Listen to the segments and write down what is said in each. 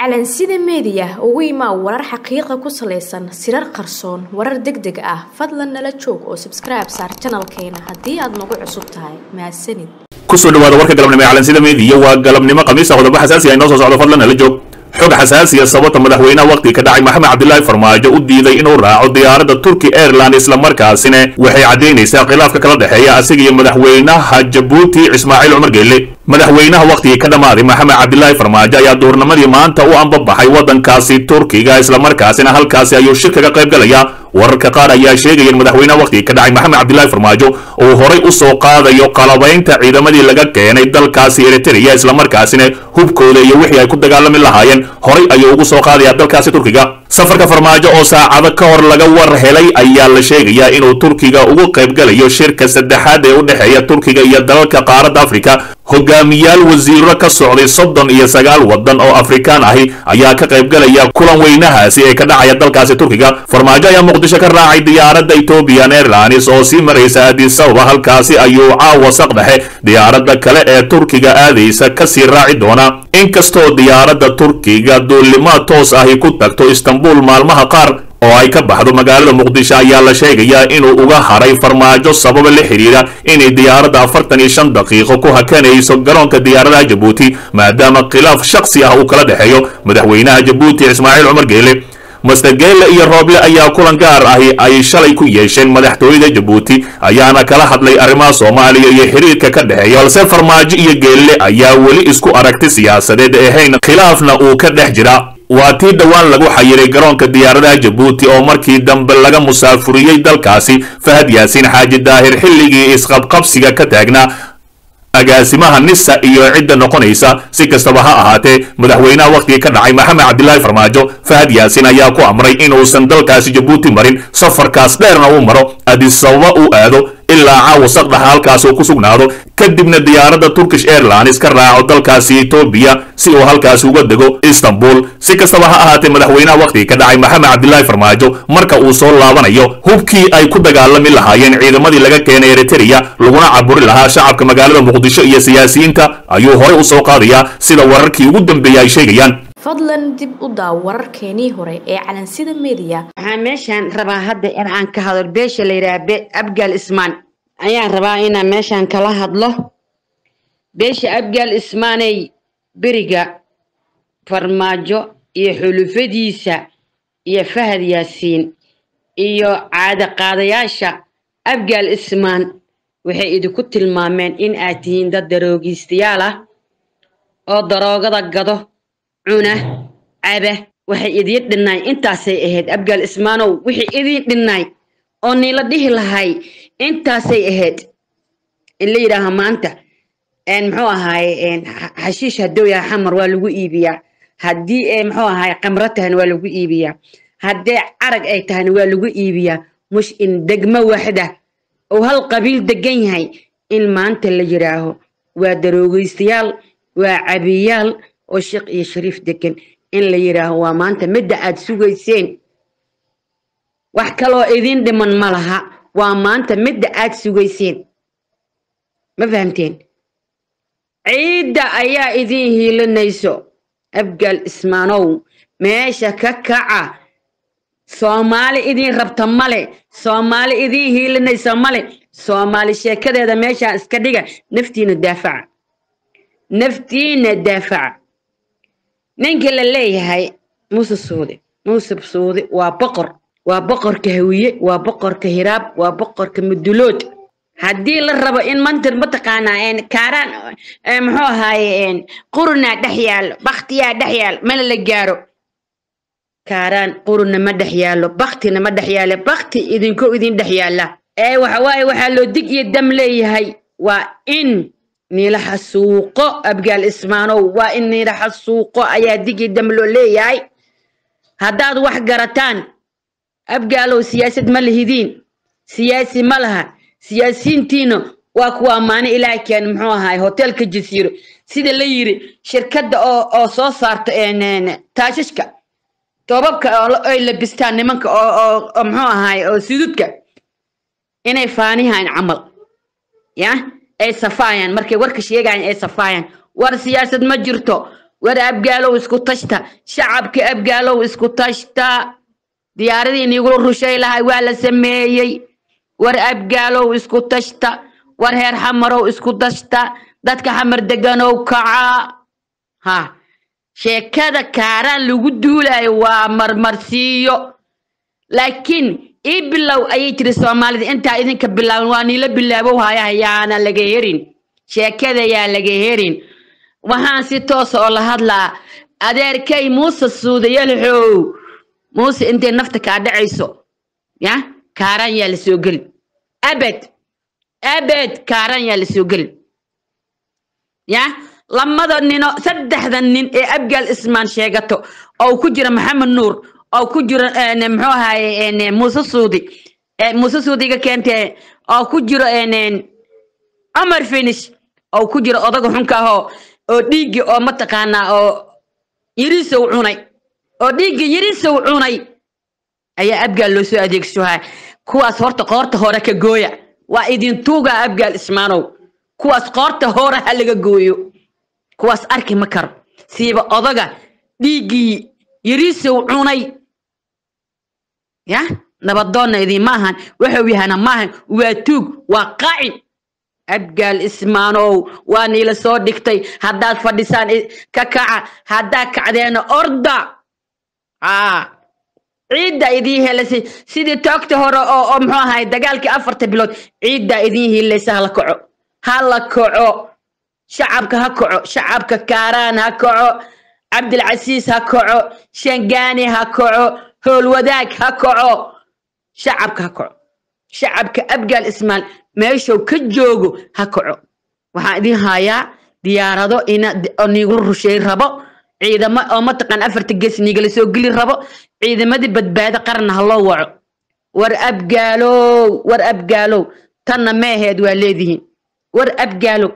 calansida meediya ugu imaa warar xaqiiqa ku salaysan sirar qarsoon warar deg deg ah fadlan nala joog oo sabskribe saar janalkeena haddii aad nagu cusub tahay mahadsanid kusoo dhawaada warka galabnimo ee calansida meediya waa galabnimo khamiisa qodobo xasaasi ah inoo soo socdo fadlan nala joog xog xasaasiya sababta madaxweynaha waqtiga ka dhacay maxamed cabdilaahi farmaajo u diiday inuu raaco diyaaradda turki airline islamarkaasina waxay caddaynaysaa khilaafka kala dhexeeya asiga iyo madaxweynaha jabuuti ismaaciil cumar geelle madaxweynaha waqtigii ka dhammaaday maxamed cabdilaahi farmaajo ayaa duurnimadii maanta u ambabaxay waddankaasi turkiga islamarkaasina halkaasi ayuu shir kaga qayb galaya wararka qaar ayaa sheegaya in madaxweynaha waqtigii ka dhacay maxamed cabdilaahi farmaajo uu horay u soo qaadayo qalabaynta ciidamadii laga keenay dalkaasi eritrea islamarkaasina hubkooda iyo wixii ay ku dagaalami lahaayeen horay ayuu ugu soo qaadaya dalkaasi turkiga safarka farmaajo oo saacado ka hor laga war helay ayaa la sheegayaa inuu turkiga ugu qaybgalayo shirka saddexaad ee u dhexeeya turkiga iyo dalalka qaaradda afrika hogaamiyaal wasiiro ka socday soddon iyo sagaal waddan oo afrikaan ahi ayaa ka qaybgalaya kulan weynahaasi ee ka dhacaya dalkaasi turkiga farmaajo ayaa muqdisho ka raacay diyaaradda ethiopian airlines oo sii maraysa addis ababa halkaasi ayuu caawa saqdhexe diyaaradda kale ee turkiga aadaysa kasii raaci doona inkastoo diyaaradda turkiga duulimaad toos ahi ku tagto istanbul maalmaha qaar oo ay ka baxdo magaalada muqdisho ayaa la sheegayaa inuu uga haray farmaajo sababa la xidhiidha inay diyaaradda afartan iyo shan daqiiqo ku hakanayso garoonka diyaaradaha jabuuti maadaama khilaaf shaksi ah uu kala dhexeeyo madaxweynaha jabuuti ismaaciil cumar geele master geele iyo rooble ayaa kulan gaar ahi ay shalay ku yeesheen madaxtooyada jabuuti ayaana kala hadlay arrimaha soomaaliya iyo xiriirka ka dhexeeya balse farmaajo iyo geelle ayaa weli isku aragti siyaasadeed ahayn khilaafna uu ka dhex jira waa tii dhowaan lagu xayiray garoonka diyaaradaha jabuuti oo markii dambe laga musaafuriyey dalkaasi fahad yaasiin xaaji daahir xilligii isqabqabsiga ka taagnaa agaasimaha nisa iyo cidda noqonaysa si kastaba ha ahaatee madaxweynaha waqtigii ka dhacay maxamed cabdilaahi farmaajo fahad yaasiin ayaa ku amray inuusan dalkaasi jabuuti marin safarkaas dheerna uu maro adisababa uu aado ilaa caawa saqdhaxa halkaas uu ku sugnaado kadibna diyaaradda turkish airlines ka raaco dalkaasi etoobiya si uu halkaasi uga dego istanbul si kastaba ha ahaatee madaxweynaha waqtigii ka dhacay maxamed cabdilaahi farmaajo marka uu soo laabanayo hubkii ay ku dagaalami lahaayeen ciidamadii laga keenay eritrea laguna caburi lahaa shacabka magaalada muqdisho iyo siyaasiyiinta ayuu horay u soo qaadayaa sida wararkii ugu dambeeyey ay sheegayaan fadlan dib u daaw wararkeenii hore ee calansida meediya waxaan meeshaan rabaa hadda in aan ka hadlo beesha la yidhaha abgaal ismaan ayaan rabaa inaan meeshaan kala hadlo beesha abgaal ismaaney beriga farmaajo iyo xulufadiisa iyo fahad yaasiin iyo caadaqaadayaasha abgaal ismaan waxay idinku tilmaameen in aad tihiin dad daroogiistayaal ah oo daroogada gado cuna caba waxay idiin dhinnaay intaasay ahayd abgaal ismaanow wixii idiin dhinnaay oo niila dhihi lahay intaasay ahayd in la yidhaaha maanta muxuu ahaay xashiish hadduu yahay xamar waa lagu iibiyaa haddii muxuu ahaay qamro tahayna waa lagu iibiyaa haddee carag ay tahayna waa lagu iibiyaa mush in degmo waxda oo hal qabiil degan yahay in maanta la yidhaaho waa daroogaystayaal waa cabiyaal oo sheekh iyo shariif degan in la yidhaaho waa maanta midda aad sugayseen wax kaloo idiin dhiman ma laha waa maanta midda aad sugayseen ma fahamteen ciidda ayaa idiin hiilinayso abgaal ismaanow meesha ka kaca soomaali idiin rabta male soomaali idiin hiilinayso male soomaali sheekadeeda meeshaa iska dhiga naftiina daafaca naftiina daafaca ninka la leeyahay muuse suude muuse suude waa boqor waa boqorka hawiye waa boqorka hiraab waa boqorka mudulood haddii la rabo in mantir mataqaanaa kaaraan muxuu ahaaye qurunaa dhex yaallo baktiyaa dhex yaal mana la gaaro kaaraan qurunna ma dhex yaallo baktina ma dhex yaallo bakti idinko idin dhex yaalla ee waxawaaye waxaa loo dig iyo dam leeyahay waa in niila xasuuqo abgaal ismaanow waa in niila xasuuqo ayaa dig iyo dam loo leeyahay haddaad wax garataan abgaalow siyaasad ma lihidiin siyaasi ma laha siyaasiyiintiina waa kuwa ammaano ilaah keen muxuu ahaay hotelka jasiiro sida la yiri shirkadda oo oo soo saarta taashashka toobabka ay labistaan nimanka oo oo muxuu ahaay oo sududka inay faanihaan camal ya ay safaayaan markay warka sheegayaan ay safaayaan war siyaasad ma jirto war abgaalow isku tashta shacabka abgaalow isku tashta diyaaradii niigula rushay lahay waa la sameeyey war abgaalow isku tashta war heer xamarow isku tashta dadka xamar deganow kacaa ha sheekada kaaraan lagu duulayo waa marmarsiiyo laakiin ii bilow ayay tiri soomaalida intaa idinka bilaaban waa niila bilaabow haya yaana laga herin sheekada yaa laga herin waxaan si toosa oo la hadlaa adeerkay muuse suudayalxow muuse intay nafta kaa dhacayso ya kaaraan yaa la soo geli abed abed kaaraan yaa la soo geli ya lamada nino saddexda nin ee abgaal ismaan sheegato oo ku jira maxamed nuur oo ku jiro muxuu ahaye muuse suudi muuse suudiga keentee oo ku jiro cumar finish oo ku jiro odaga xunka ahoo oo dhiiggi oo mataqaanaa oo yirisow cunay oo dhiiggi yirisow cunay ayaa abgaal loo soo adeegsohaa kuwaas horta qoorta hore ka gooya waa idin tuugaa abgaal ismaanow kuwaas qoorta hore ha laga gooyo kuwaas arki ma karo siiba odaga dhiiggii yirisow cunay ya nabadoonna idinma ahan wuxuu yahana maahan waa tuug waa qaacin abgaal ismaanow waa niila soo dhigtay haddaad fadhisaan ka kaca haddaad kacdeena orda aa ciidda idiin helasay sidii toogta hore oo oo muxuu ahay dagaalkii afarta bilood ciiddaa idiin hiilaysa hala kaco hala kaco shacabka ha kaco shacabka kaaraan ha kaco cabdilcasiis ha kaco shangaani ha kaco howlwadaag ha kaco shacabka ha kaco shacabka abgaal ismaal meeshuu ka joogo ha kaco waxaan idin hayaa diyaarado ina oo niigu rusheey rabo ciidamo oo mataqaan afarta gees niigala soo geli rabo ciidamadii badbaado qaranna ha loo waco war abgaalow war abgaalow tanna meeheed waa leedihiin war abgaalow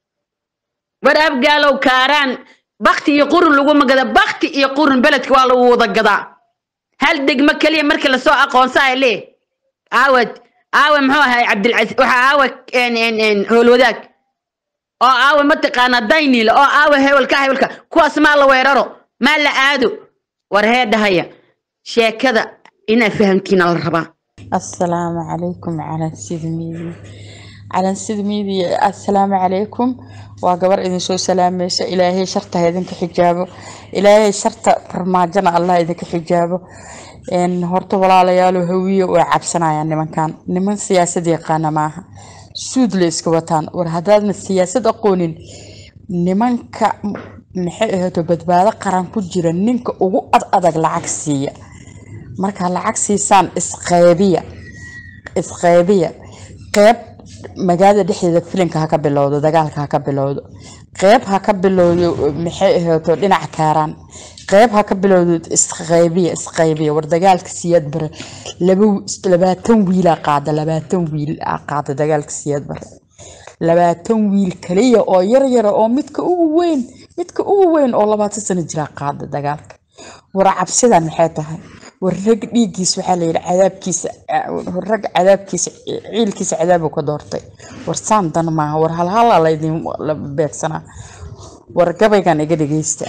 war abgaalow kaaraan bakti iyo qurun laguma gada bakti iyo qurun beledka waa lagu wada gadaa hal degmo keliya markii lasoo aqoonsaa lee aawad aawe muxuu ahay cabdilcasiis waxaa aawe howlwadaag oo aawe mataqaanaa dayniile oo aawe hewelka hewelka kuwaas maa la weeraro maa la aado war hee dhahaya sheekada inaa fahamtiina la rabaa asalaamu calaykum calansid miidiya calansid miidiya assalaamu calaykum waa gabar idinsoo salaamaysa ilaahay sharta ha idinka xijaabo ilaahay sharta farmaajana allah idinka xijaabo horta walaalayaalo hawiye way cabsanayaan nimankan niman siyaasad yaqaana maaha suud la iska wataan war haddaadna siyaasad aqoonin nimanka maxay ahaato badbaado qaran ku jira ninka ugu ad adag lacag siiya markaa lacag siisaan isqeybiya isqeybiya qeyb magaalada dhexdeeda filinka ha ka bilowdo dagaalka ha ka bilowdo qeyb ha ka bilowdo maxay ahaato dhinaca kaaraan qeyb ha ka bilowdo isqeybiya isqeybiya war dagaalka siyaad bare laba labaatan wiilaa qaada labaatan wiil aa qaada dagaalka siyaad bare labaatan wiil kaliya oo yar yara oo midka ugu weyn midka ugu weyn oo labaatan sano jiraa qaada dagaalka war cabsidan maxay tahay war rag dhiiggiisa waxaa la yidhi cadaabkiisa rag cadaabkiisa ciilkiisa cadaabu ka doortay war saan dan maaha war halhala laydin beegsanaa war gabaygan iga dhegeysta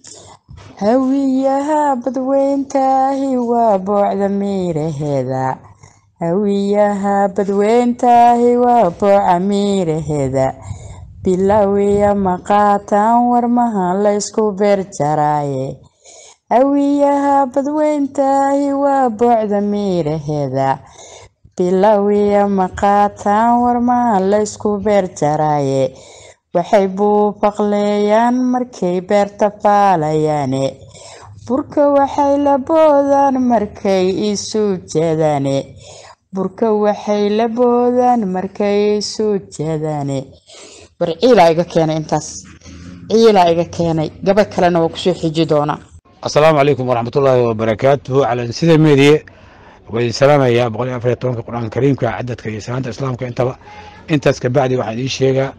hawiyaha badweyntaahi waa boocda miiraheeda hawiyaha badweyntaahi waa booca miiraheeda bilowiya maqaataan warmaha laysku beer jaraaye hawiyaha badweyntaahi waa boocda miiraheeda bilowiya maqaataan warmaha laysku beer jaraaye waxay buufaqleeyaan markay beerta faalayaane burka waxay la boodaan markay isu jeedaane burka waxay la boodaan markay isu jeedaane war ciilaa iga keenay intaas ciilaa iga keenay gaba kalena waa kusoo xiji doonaa asalaamu calaykum waraxmatullaahi wabarakaatuhu calan sida meediye waa idin salaamayaa boqol iyo afar iyo tobanka qur-aanka kariimka cadadka iyo salaanta islaamka intaba intaas kabacdi waxaan idiin sheegaa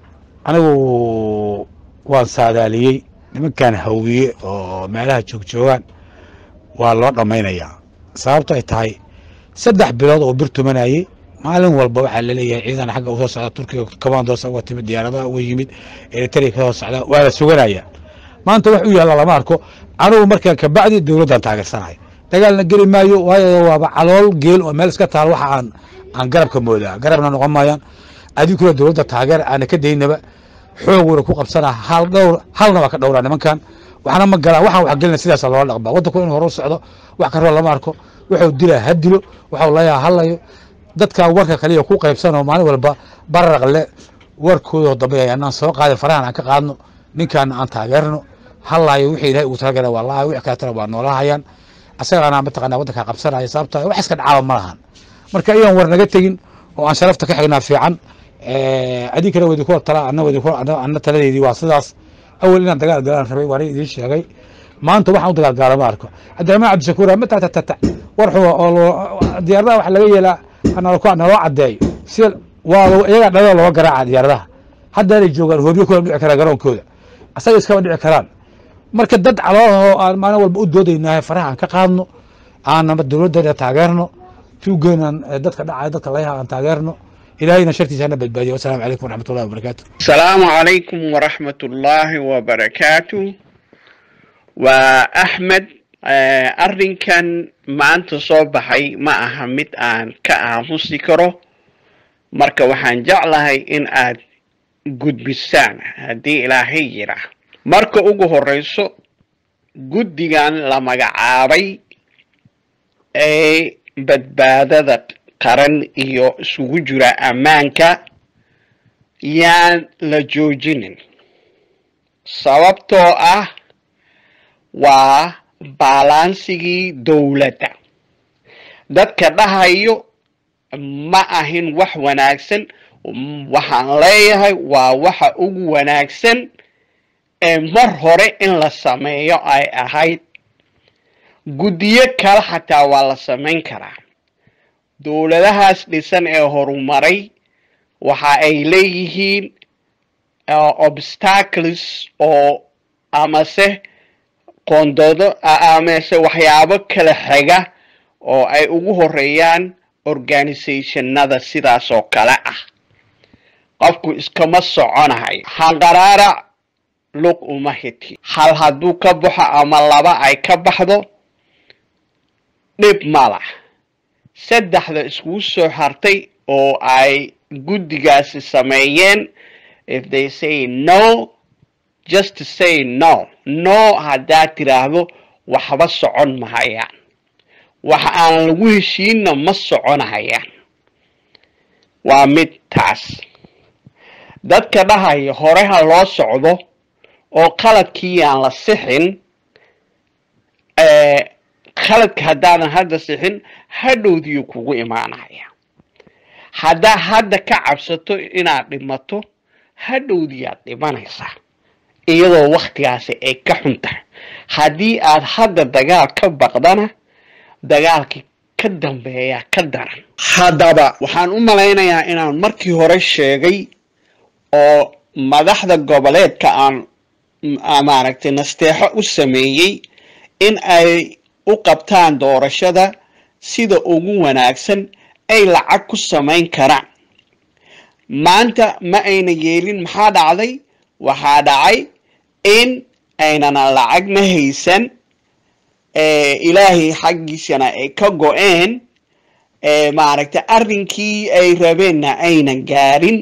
anigu waan saadaaliyey nimankan hawiye oo meelaha joogjoogaan waa loo dhammaynayaa sababto ay tahay saddex bilood oo bir tumanayey maalin walba waxaa laleeyahay ciidan xagga usoo socda turkiga kamandosa uga timid diyaaradaha uga yimid eritrea kasoo socda waa la suganaya maanta wax u yaalla lama arko anugu markaan kabacdi dowladdan taageersanahay dagaalna geli maayo waayo waaba calool geel oo meel iska taal waxa aan aan garabka moodaa garabna noqon maayaan adinkuna dowladda taageer aana ka daynaba xooguna ku qabsanaa hal dhowr halna waa ka dhowraa nimankan waxna ma galaan waxaan wax gelina sidaasa loola dhaqmaa waddanku inuu hore u socdo wax karoo lama arko wuxuu dilaa ha dilo waxuu layaa halayo dadkan warka kaliya ku qaybsanoo maalin walba bararaqle warkoodoo dambe anaan soo qaadin farahan aan ka qaadno ninkaana aan taageerno halayo wixii ilahay ugu talagala waa lahay wix kaletana waa noolahayaan asagaana mataqana waddankaa qabsanaya sababta wax iska dhacaaba ma lahan marka iyoan war naga tegin oo aan sharafta ka xignaa fiican adinkana wadi ku tala ana wadi ana taladeedii waa sidaas awel inaan dagaal galaan rabay waan idiin sheegay maanta waxaan u dagaal gaala ma arko cabdiraxmaan cabdishakuur ma tatatata war xuwa oo diyaaradaha waxa laga yeelaa naloo naloo cadeeyo si waa iyagaa dhalada looga garaaca diyaaradaha haddaanay joogaan hoobyo kula dhici karaan garoonkooda asaga iskama dhici karaan marka dad calooho aan maalin walba u doodaynahay faraha aan ka qaadno aanama dowladdeena taageerno tuugeenan dadka dhacaya dadka layaha aan taageerno ilaahayna shartiisa hana badbaadiyo wasalaamu calaykum waraxmat ullahi wabarakaatu asalaamu calaykum waraxmat ullaahi wabarakaatu waa axmed arrinkan maanta soo baxay ma aha mid aan ka aamusi karo marka waxaan jeclahay in aad gudbisaan haddii ilaahay yidhaah marka ugu horeyso guddigan la magacaabay ee badbaadada qaran iyo isugu jira ammaanka yaan la joojinin sababtoo ah waa baalansigii dowladda dadka dhahayo ma ahin wax wanaagsan waxaan leeyahay waa waxa ugu wanaagsan ee mar hore in la sameeyo ay ahayd guddiyo kale xataa waa la samayn karaa dowladahaas dhisan ee horumaray waxa ay leeyihiin obstacles oo amase qoondoodo amase waxyaabo kala xiga oo ay ugu horeeyaan organisationada sidaas oo kale ah qofku iskama soconahay hanqaraarac lug uma hiti hal hadduu ka baxo ama laba ay ka baxdo dhib malah saddexda iskugu soo hartay oo ay guddigaasi sameeyeen if they say no just to say no no haddaad tiraahdo waxba socon mahayaan waxa aan lagu heshiinna ma soconahayaan waa mid taas dadka dhahaya hore ha loo socdo oo qaladkii aan la sixin qaladka haddaadan hadda sixin hadhowdiyo kugu imaanaya haddaa hadda ka cabsato inaad dhimato hadhowdiyaad dhimanaysaa iyadoo waktigaasi ay ka xun tahay haddii aad hadda dagaal ka baqdana dagaalkii ka dambeeyaa ka daran haddaba waxaan u malaynayaa inaan markii hore sheegay oo madaxda goboleedka aan maaragtay nasteexo u sameeyey in ay u qabtaan doorashada sida ugu wanaagsan ay lacag ku samayn karaan maanta ma ayna yeelin maxaa dhacday waxaa dhacay in aynana lacagna haysan ilaahay xaggiisana ay ka go-een maaragtay arrinkii ay rabeenna aynan gaarin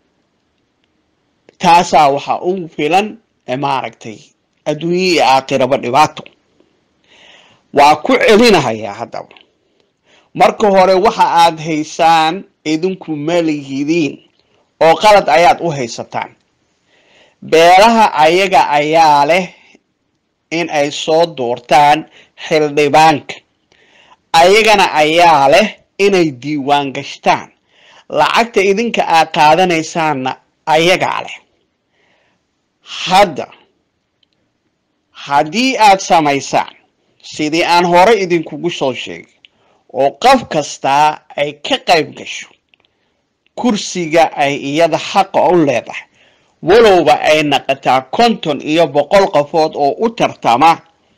taasaa waxaa ugu filan maaragtay adduunye iyo aakhiraba dhibaato waa ku celinahayaa haddaba marka hore waxa aad haysaan idinku malihidiin oo qalad ayaad u haysataan beelaha ayaga ayaa leh in ay soo doortaan xildhibaanka ayagana ayaa leh inay diiwaan gashtaan lacagta idinka aad qaadanaysaanna ayagaa leh hadda haddii aad samaysaan sidii aan hore idinkugu soo sheegay oo qof kastaa ay ka qayb gasho kursiga ay iyada xaqa u leedahay walowba ay naqataa konton iyo boqol qofood oo u tartama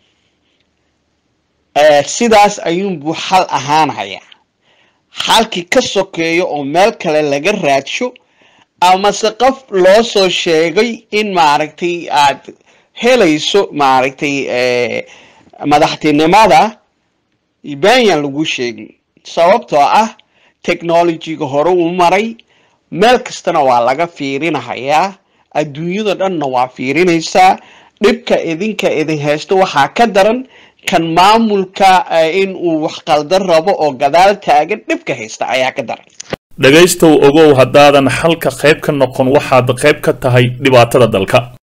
sidaas ayuunbuu xal ahaanayaa xalkii ka sokeeyo oo meel kale laga raadsho amase qof loo soo sheegay in maaragtay aad helayso maaragtay madaxtinimada benyaan lagu sheegin sababtoo ah technologyga hore uu maray meel kastana waa laga fiirinahayaa adduunyada dhanna waa fiirinaysaa dhibka idinka idin haysto waxaa ka daran kan maamulka in uu wax qaldan rabo oo gadaal taagan dhibka haysta ayaa ka daran dhegaystow ogow haddaadan xalka qayb ka noqon waxaad qayb ka tahay dhibaatada dalka